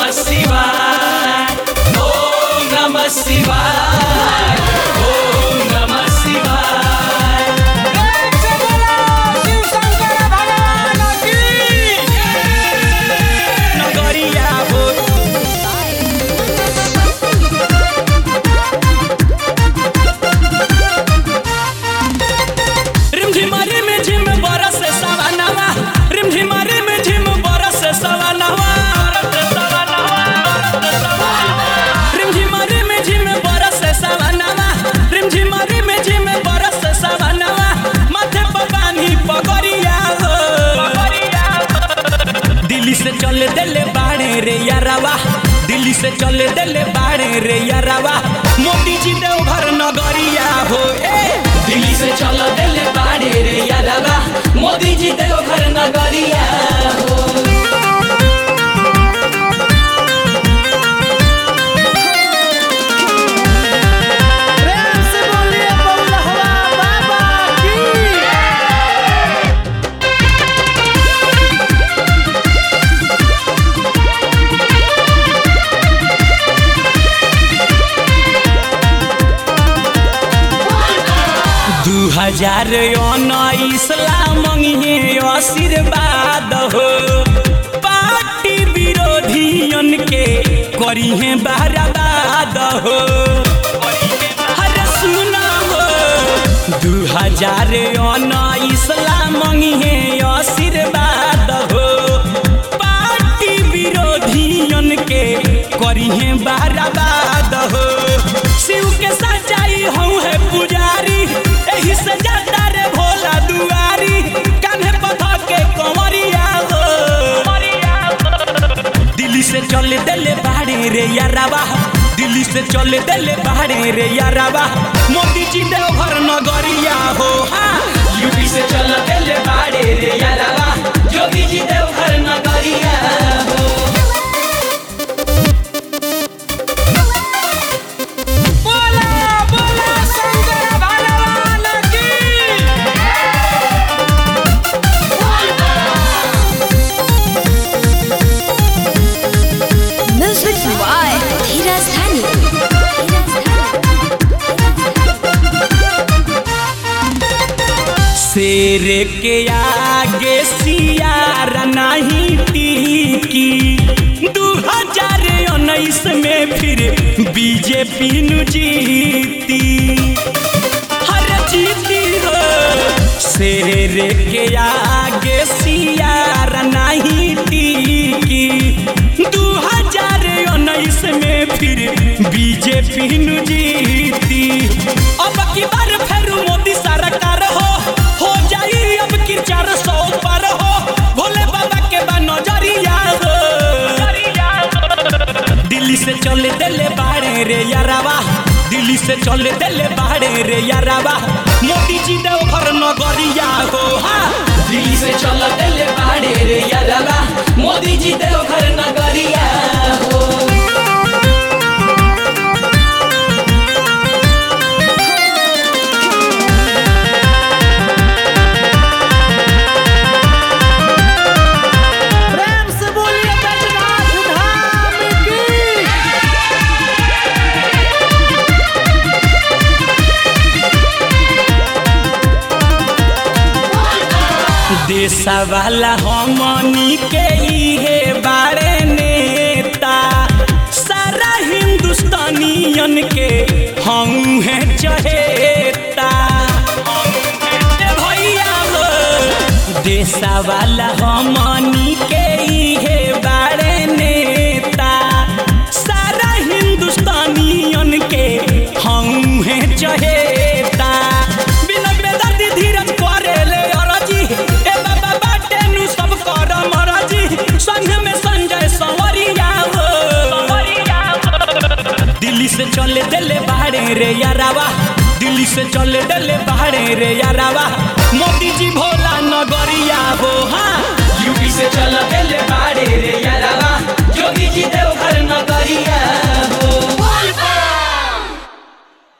नमः शिवाय ओम नमः शिवाय ओम नमः शिवाय नगरिया हो रिमझिमा रिमझिम बरस सवनवा रिमझिमा रिमझिम बरस सवनवा रिमझिमा रिमझिम बरस सवनवा रिमझिमा रिमझिम बरस सवनवा माथे पर बानी पगड़िया हो दिल्ली से चल देले बाड़े रे यारावा दिल्ली से चल देले बाड़े रे यारावा मोदी जी देवघर नगरिया हो ए दिल्ली से चल देले बाड़े रे यारावा मोदी जी देवघर नगरिया हो प्रेम से बोलिए बउलहवा बाबा की दू हजार उन्नीस ला मंगिए आशीर्वाद हो पार्टी विरोधियन के करिहे बहराबाद हो अरे सुना हो दू हजार उन्नीस ला मंगिए आशीर्वाद हो पार्टी विरोधियन के करिहे बहराबाद हो शिव के सजाई हूँ है पुजारी एही से जाता रे भोला दुआरी कान्हे पथा के कंवरिया हो दिल्ली से चल देले बाड़े रे यारावा दिल्ली से चल देले बाड़े रे यारावा मोदी जी देवघर नगरिया हो हाँ यूपी से चल देले बाड़े रे यारावा योगी जी देवघर नगरिया हो बोला बोला शंकर भगवान की Music by Dhiraj Dhani. शेर के आगे सियार नहीं टिकी दू हजार उन्नीस में फिर बीजेपी नु जीती हर जीती हो शेर के आगे सियार नहीं टिकी दू हजार उन्नीस में फिर बीजेपी नु जीती अब की बार फिर मोदी सरकार हो हो जाई अब की चार सौ पर हो भोले बाबा के बा नजरिया हो दिल्ली से चले देले बाड़े रे यारावा दिल्ली से चले देले बाड़े रे यारावा मोदी जी देवघर नगरिया हो हाँ दिल्ली से चल देले बाड़े रे यारावा मोदी जी देवघर नगरिया हो प्रेम से बोलिए बैजनाथ धाम की देशा वाला हमनी के इहे बारे नेता सारा हिंदुस्तानियन के हम है चहेता ए भैया हो देशा वाला हमनी के इहे बारे नेता सारा हिंदुस्तानियन के हम है चहेता बिना बेदर्दी धीरज करेले अरजी ए बाबा बाटे नु सब कर मरजी संग में संजय संवरिया हो दिल्ली से चले देले बाहरे रे यारावा दिल्ली से चले देले बाहरे रे यारावा मोदी जी भोला नगरिया हो हाँ यूपी से चल देले बाहरे रे यारावा योगी जी देवघर नगरिया